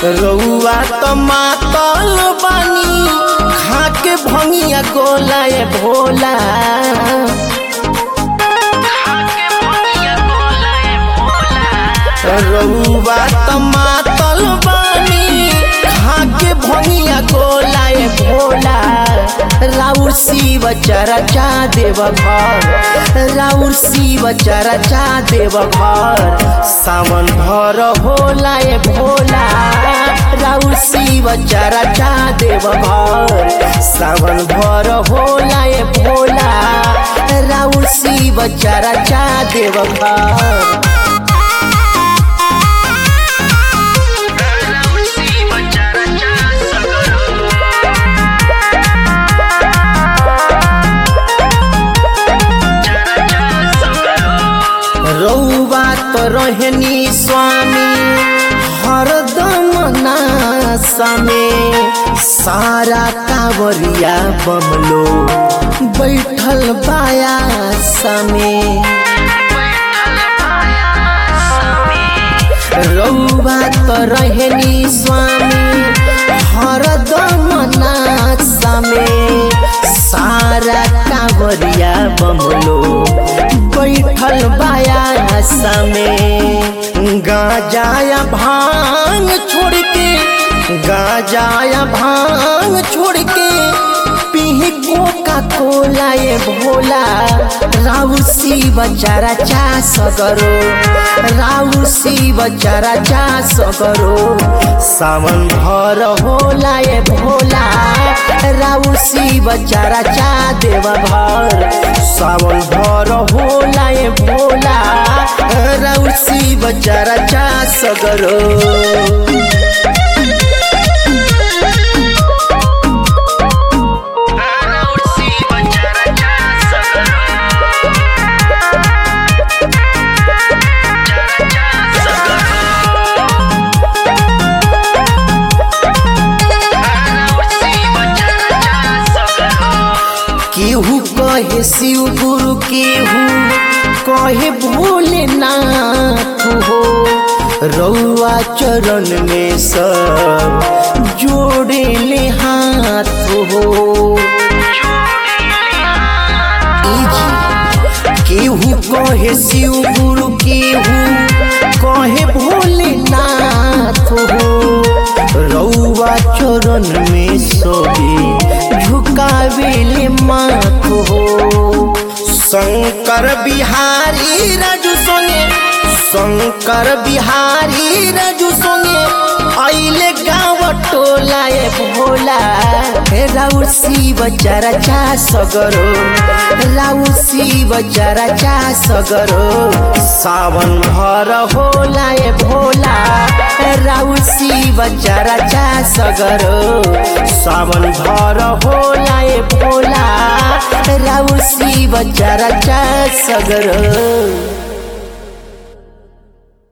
रउआ त मातल बानी खाके भंगिया गोला ए भोला रउआ त मातल बानी खाके भंगिया गोला ए भोला राउर शिव चरचा देव घर राउर शिव चरचा देव घर सावन भर होला ए भोला राउर शिव चरचा देव घर सावन भर होला ए भोला राउर शिव चरचा देव घर रउआ त रहनी स्वामी हरदम नासा में सारा कांवरिया बमलो बैठल बाया में रउआ त रहनी स्वामी हरदम नासा में सारा कांवरिया बमलो बैठल बाया में गाजाया भांग छोड़ के गाजाया भांग छोड़ के पीही कोका कोला ये भोला राउ शिव चरा चा सगरो राउ शिव चरा चा सगरो सावन भर होला ये भोला राउ शिव चरा चा देव भर सावन भर होला ये भोला राउ शिव चरा चा सगरो केहू कहे शिव गुरु केहू कहे भोलेनाथ हो रउआ चरण में सब जोड़े ले हाथ हो ई जी, केहू कहे शिव गुरु केहू कहे भोलेनाथ हो रउआ चरण में सोबे झुकावेले माथ हो शंकर बिहारी राजू सोने शंकर बिहारी राजू सोने अइले गाँव टोला ए भोला राउ शिव चरचा सगरो राउ शिव चरचा सगरो सावन भर होला ए भोला राउ शिव चरचा सगरो सावन भर होला ए भोला राउ शिव चरचा सगरो